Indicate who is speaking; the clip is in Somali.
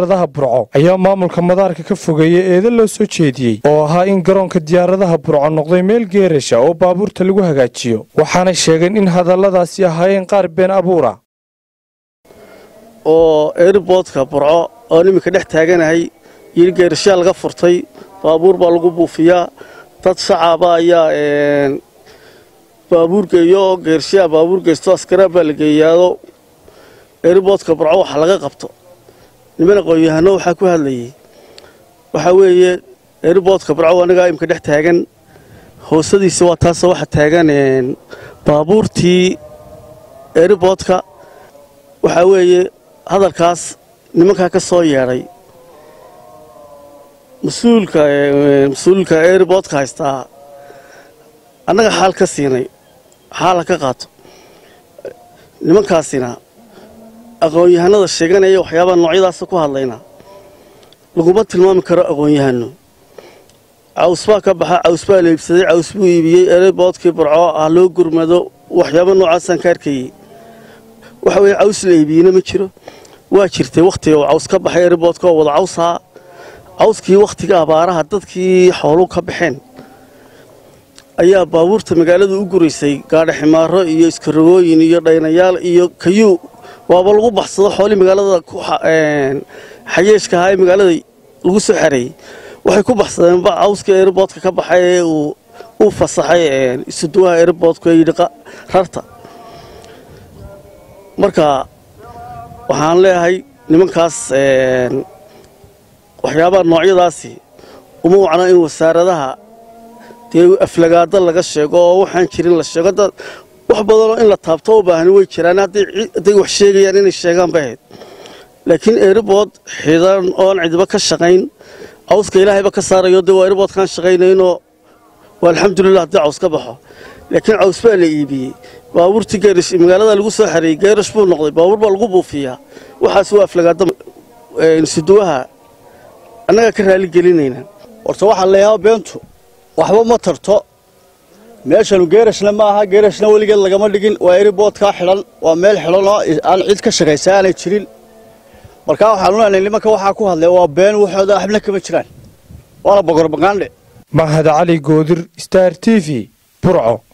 Speaker 1: diyaaradaha burco ayaa maamulka madaarka ka fogeeyey eeda loo soo jeediyey oo ahaa in garoonka diyaaradaha burco noqday meel geerasha oo baabuurta lagu hagaajiyo waxaanay sheegeen in hadalladaasi ahaayeen qaar been abuura
Speaker 2: oo airboodka burco oon iminka dhex taaganahay yiri geerashaa laga furtay baabuur baa lagu buufiyaa dad shacaba ayaa baabuur geeyo oo geerashaa baabuur geysto askaraa baa la geeyaado airboodka burco waxa laga qabto niman aqoon-yahano waxaa ku hadlayay waxaa weeye airboodka burco anigaa imika dhex taagan hoosadiisa waa taasoo waxa taagan baabuurtii airboodka waxaa weeye hadalkaas nimankaa ka soo yeedhay mas-uulka mas-uulka airboodka haystaa annaga xaal ka siinay xaala ka qaato nimankaasina aqoon-yahanada sheeganaya waxyaabaha noocyadaasa ku hadlayna laguma tilmaami karo aqoon-yahano caws baa ka baxa caws baa la iibsaday caws buu iibiyey airboodkii burco ah loo gurmado waxyaaba noocaasaan ka arkayey waxa weeye caws la iibiyeyna ma jiro waa jirtay wakhtiga uu caws ka baxay airboodka oo wada cawsaa cawskii wakhtiga abaaraha dadkii xoolu ka baxeen ayaa baabuurta magaalada u guraysay gaadha ximaaro iyo iskarogooyin iyo dhaynayaal iyo kayuu waaba lagu baxsado xoolii magaalada xayeeshka ahaa ee magaalada lagu soo xareeyey waxay ku baxsadeen cawskii airboodka ka baxay ee uu fasaxay isuduwaha airboodka ee yidhi rarta marka waxaan leeyahay nimankaas waxyaabaha noocyadaasi uma wacno in wasaaradaha dee aflagaado laga sheego oo waxaan jirin la sheego dad wax badanoo in la taabto u baahani way jiraan hadday wax sheegayaan inay sheegaan bay ahayd laakiin airbood xidan oon cidiba ka shaqayn cawska ilaahayba ka saarayo dee waa airboodkaan shaqaynaynoo waa alxamdulilah haddii caws ka baxo laakiin caws baa la iibiyey baabuurtii geerash magaalada lagu soo xareeyey geerash buu noqday baabuur baa lagu buufiyaa waxaas waa aflagaado suduwaha annagaa ka raali gelinayna
Speaker 3: horta waxaa leeyahaa beentu waxba ma tarto meeshanu geerashna ma aha geerashna weligeed lagama dhigin waa eriboodkaa xidhan waa meel xidhanoo aan cid ka shaqaysa aanay jirin markaa waxaan uleynay nimanka waxaa ku hadlaya waa been waxooda waxbna kama jiraan waana bogorbaqaandhe
Speaker 1: mahad cali goodir star t v burco